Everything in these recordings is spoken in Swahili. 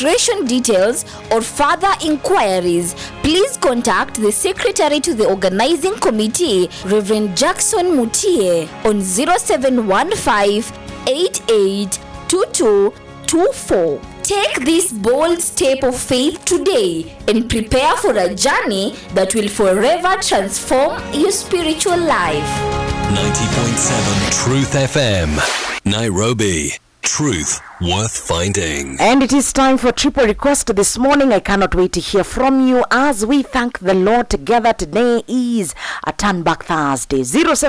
registration details, or further inquiries, please contact the Secretary to the Organizing Committee, Reverend Jackson Mutie, on 0715 882224. Take this bold step of faith today and prepare for a journey that will forever transform your spiritual life. 90.7 Truth FM. Nairobi. Truth worth finding. And it is time for triple request this morning. I cannot wait to hear from you as we thank the Lord together. Today is a turn back Thursday.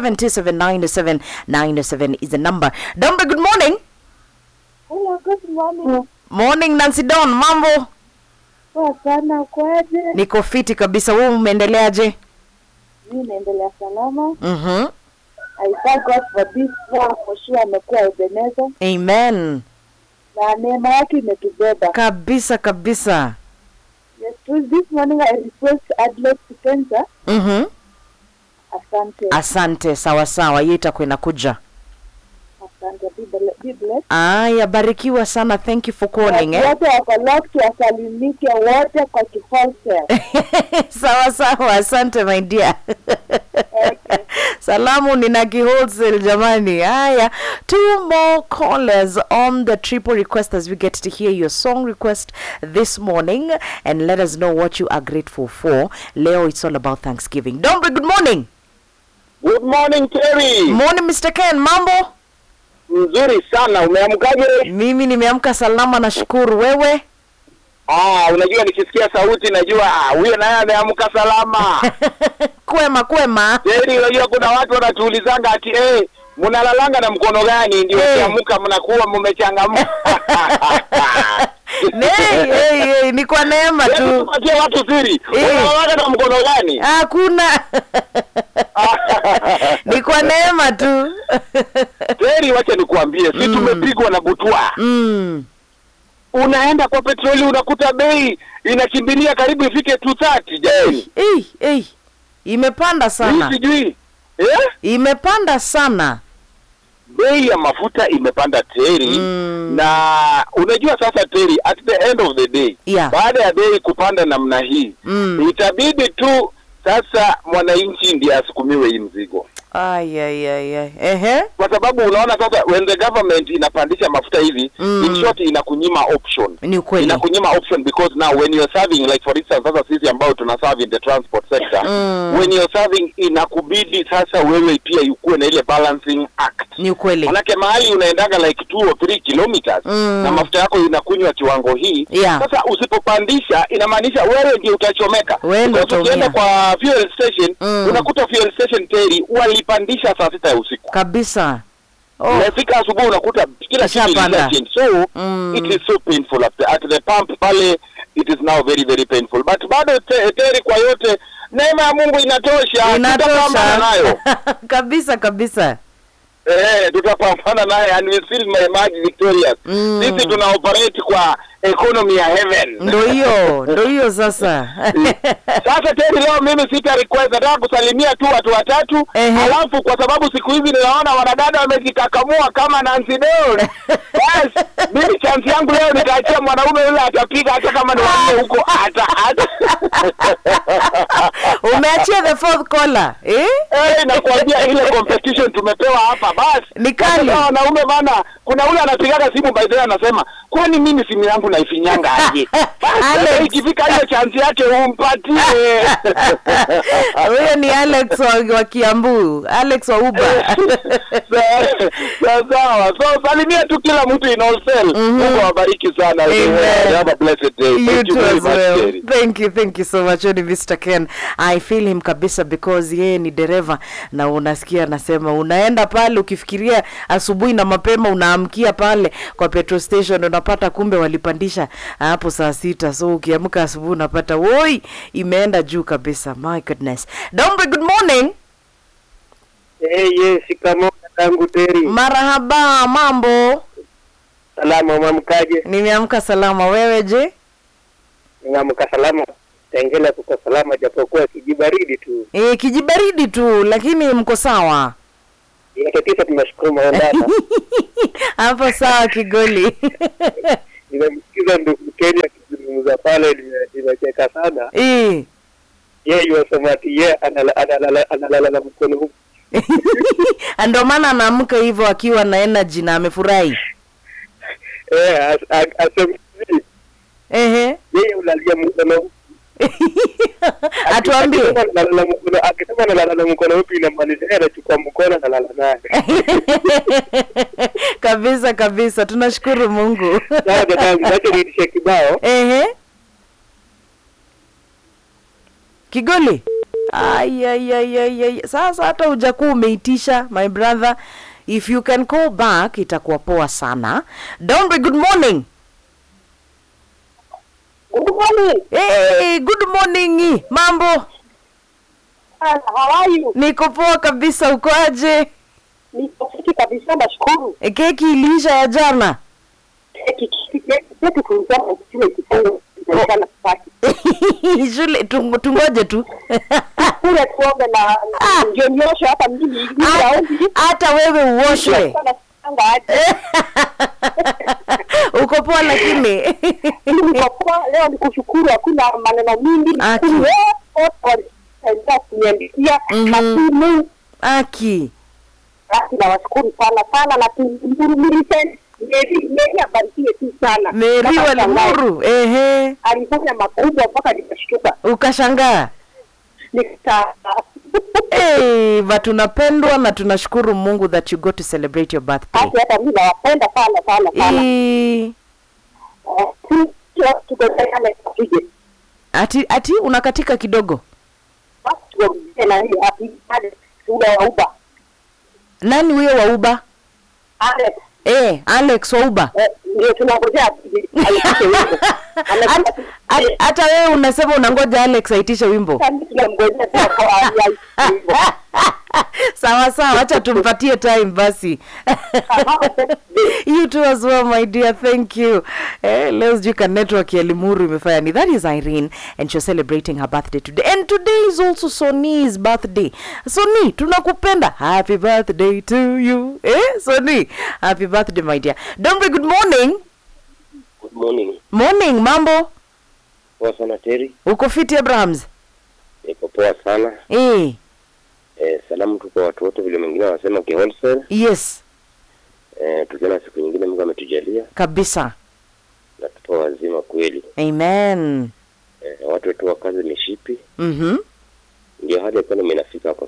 07279797 is the number. Dombe, good morning. Hello, good morning. Morning Nancy Don, mambo? Poa sana, kwaje? Niko fiti kabisa. Wewe umeendeleaje? Mimi naendelea salama. Mhm. I thank God for this war for sure amekuwa Ebenezer Amen. na neema yake imetubeba. Kabisa kabisa. Yes, so this morning I request Adlet Kipenza. Mhm. Asante. Asante, sawa sawa. Hiyo itakuwa inakuja. Asante. Be ble- be blessed. Aya, barikiwa sana. Thank you for calling eh. Wote wako locked wasalimike wote kwa kiholsel. sawa sawa, asante my dear. Salamu nina wholesale jamani. Haya, two more callers on the triple request as we get to hear your song request this morning and let us know what you are grateful for. Leo it's all about Thanksgiving. Dombe, good morning. Good morning Terry. Morning Mr. Ken, mambo? Mzuri sana. Umeamkaje? Mimi nimeamka salama nashukuru. Wewe? Ah, unajua nikisikia sauti najua ah, huyo naye ameamka salama. kwema kwema. Terry, unajua kuna watu wanatuulizanga ati eh, mnalalanga na mkono gani ndio Eh. ukiamka mnakuwa mmechangamka. Hey, hey, hey, ni kwa neema Hebu tu. tupatie watu siri. Eh. Unalalanga na mkono gani? Hakuna. ni kwa neema tu. Terry, wacha nikuambie, si tumepigwa na butwa. mm. Unaenda kwa petroli unakuta bei inakimbilia karibu ifike 230 jamani. Ei, ei. Imepanda Hii sana. sijui. Eh? Imepanda sana. bei ya mafuta imepanda teri Mm. na unajua sasa teri at the end of the day Yeah. baada ya bei kupanda namna hii Mm. itabidi tu sasa mwananchi ndiye asukumiwe hii mzigo Ay, ay, ay, ay. Ehe. kwa sababu unaona sasa when the government inapandisha mafuta hivi Mm. in short inakunyima option Ni ukweli. inakunyima option because now when you're serving like for instance sasa sisi ambao tuna serve in the transport sector Mm. when you're serving inakubidi sasa wewe pia ukuwe na ile balancing act Ni ukweli. manake mahali unaendaga like 2 or 3 kilometers Mm. na mafuta yako inakunywa kiwango hii Yeah. sasa usipopandisha inamaanisha wewe ndio utachomeka Wewe ndio Because ukienda utaumia. kwa fuel station Mm. unakuta fuel station teri walipandisha saa sita ya usiku Kabisa. Oh. unafika asubuhi unakuta kila kitu Ishapanda. ilishachange. so Mm. it is so painful at the, at the pump pale it is now very very painful but bado te, teri kwa yote neema ya Mungu inatosha tutapambana nayo Inatosha. kabisa kabisa. Eh, tutapambana naye and we still may emerge victorious. Mm. Sisi tuna operate kwa economy ya heaven. Ndo hiyo, ndo hiyo sasa. Sasa tena leo mimi sita request nataka kusalimia tu watu watatu Ehe. alafu kwa sababu siku hizi ninaona wanadada wamejikakamua kama Nancy Don. Bas, mimi chance yangu leo nitaachia mwanaume yule atapiga hata kama ni wanne huko hata hata. Umeachia the fourth caller. Eh? Eh, nakwambia ile competition tumepewa hapa basi. Ni kali. Sasa wanaume bana, kuna ule anapigaga simu by the way anasema, "Kwani mimi simu yangu naifinyanga aje?" Basi Alex. sasa ikifika hiyo chance yake umpatie. Huyo ni Alex wa, wa Kiambu, Alex wa Uber. Sa- sa- Sawa. So salimia tu kila mtu in all cell. Mungu awabariki sana. Amen. Have a blessed day. you Thank you too very as much, well. Terry. Thank you, thank you so much. Ni Mr. Ken. I feel him kabisa because yeye ni dereva na unasikia anasema unaenda pale ukifikiria asubuhi na mapema unaamkia pale kwa petrol station unapata kumbe walipandisha hapo saa sita so ukiamka asubuhi unapata woi imeenda juu kabisa. My goodness. Dombe, good morning. Eh, yes, shikamoo tangu Teri. Marahaba, mambo? Salama, mwamkaje? Nimeamka salama, wewe je? Nimeamka salama. Tengela kuko salama japokuwa kijibaridi tu. E, kijibaridi tu lakini mko sawa Yote tisa tunashukuru maondana. hapo sawa Kigoli. nimemsikiza ndugu Kenya akizungumza pale, nime- nimecheka sana. Eh. Yeye yuwasema ati yeye analala analala- analala na mkono huu. ndio maana anaamka hivyo akiwa na energy na amefurahi Eh, as- a- asema hivi, ehe yeye ulalia mkono huu. atuambie Akisema analala na mkono- akisema analala na mkono upi inamaanisha yeye anachukua mkono analala naye. kabisa kabisa tunashukuru mungu Sasa dadangu, acha niitishe kibao. ehe kigoli Ai, ai, ai, ai, ai. sasa hata hujakuwa umeitisha my brother if you can call back itakuwa poa sana Dombe, good morning Good morning. hey, good morning mambo Ah, How are you? niko poa kabisa uko aje Niko fiti kabisa nashukuru. E, keki iliisha ya jana Keki keki keki tulikuwa kile kifungo sana kupaki. shule tungo- tungoje tu Kule tuombe na Ah. ndio nyosho hata mimi ili Hata- raundi. hata wewe uoshwe Sana sanga aje. uko poa lakini Niko kwa leo nikushukuru hakuna maneno mingi. Aki. Nikushukuru wote walisaidia kuniandikia Mhm. na simu. aki Basi nawashukuru sana sana na tumhurumisheni. Meri Meri abarikiwe tu sana. meri Kama shangazi. walimuru ehe alifanya makubwa mpaka nikashtuka ukashangaa nika hey, but tunapendwa na tunashukuru mungu that you got to celebrate your birthday hati hata mi nawapenda sana sana sana Eh, Eh, tu- tu- tugojeane tupige ati ati unakatika kidogo basi tuongee na hiyo hapi Alex ule wa uba nani huyo wa uba Alex eh, alex wa uba eh, ndio tunangojea apige alipige wimbo Hata- hata- hata wewe unasema unangoja alex aitishe wimbo tunamgojea tu kwa ai wimbo sawa sawa acha tumpatie time basi you too as well my dear thank you eh, leo sijui ka network ya limuru imefanya ni that is irene and she's celebrating her birthday today and today is also soni's birthday soni tunakupenda happy birthday to you eh soni happy birthday my dear dombe good morning Good morning. morning mambo Poa sana Terry. uko fiti abrahams Niko poa sana. eh Eh, salamu tu kwa watu wote vile wengine wanasema kiwholesale. yes Eh, tukiona siku nyingine Mungu ametujalia kabisa na tupo wazima kweli. amen Eh, watu wetu wa kazi mishipi mhm ndio hali economy inafika hapa